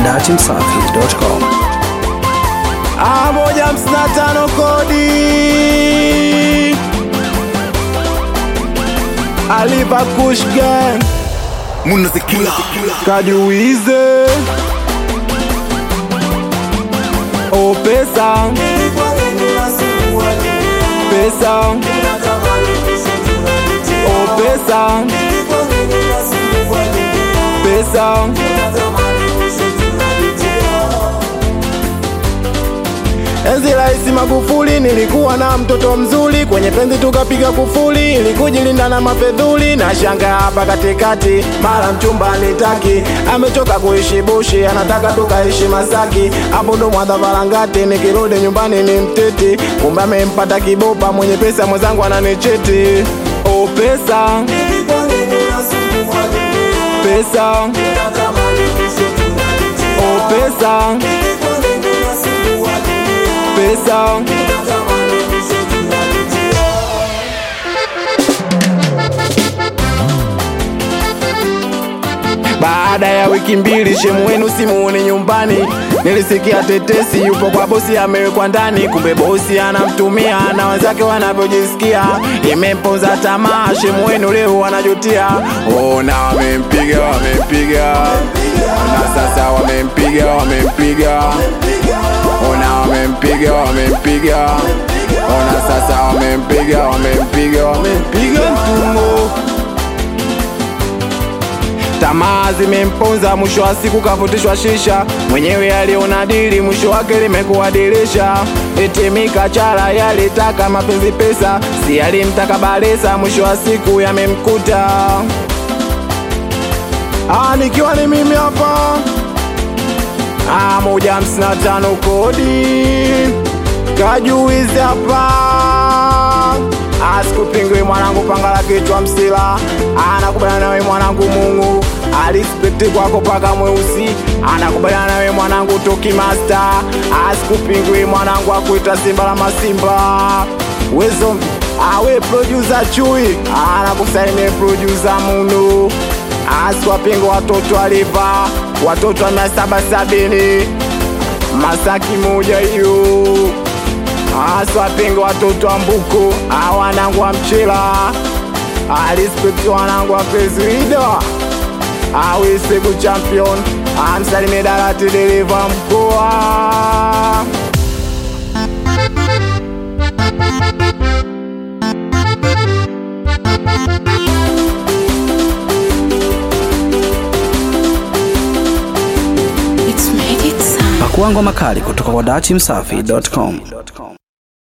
datimsafi.com. Ah, moja hamsini na tano kodi alipa kushgan Munazikila kajuize o pesa pesa o pesa pesa Enzi Rais Magufuli nilikuwa na mtoto mzuri, kwenye penzi tukapiga kufuli ili kujilinda na mafedhuli. Na shanga hapa katikati, mara mchumba nitaki, amechoka kuishi bushi, anataka tukaishi Masaki. Hapo ndo mwadha varangati, nikirudi nyumbani ni mteti, kumbe amempata kibopa mwenye pesa, mwenzangu ananicheti. Oh, pesa pesa, oh, pesa pesa Baada ya wiki mbili shemu wenu simuone nyumbani, nilisikia tetesi yupo kwa bosi amewekwa ndani, kumbe bosi anamtumia na wenzake wanavyojisikia, imemponza tamaa. Shemu wenu leo wanajutia, ona wamempiga, wamempiga na sasa wamempiga, wamempiga ona wamempiga, wamempiga ona sasa wamempiga, wamempiga, wamempiga mtungo Tamaa zimemponza, mwisho wa siku kavutishwa shisha. Mwenyewe aliona dili, mwisho wake limekuwa dirisha. Eti mikachara yalitaka mapenzi pesa, si alimtaka Balesa, mwisho wa siku yamemkuta. Ah, nikiwa ni mimi hapa Ah, moja hamsini na tano kodi kajuizi hapa asikupingwi mwanangu, panga la kichwa msila anakubaliana nawe mwanangu, Mungu alispekti kwako paka mweusi anakubaliana nawe mwanangu, Toki Master asikupingwi mwanangu, akuita simba la masimba wezo awe producer chui anakusalimia producer Munu asiwapinga watoto aliva watoto wa mia saba sabini Masaki moja hiyo asiwapinga watoto wa Mbuko awanangu wa Mchela alispekti wanangu wa Pesrida awisegu champion amsalimie Darati dereva mkoa Pakua ngoma kali kutoka kwa datimsafi.com.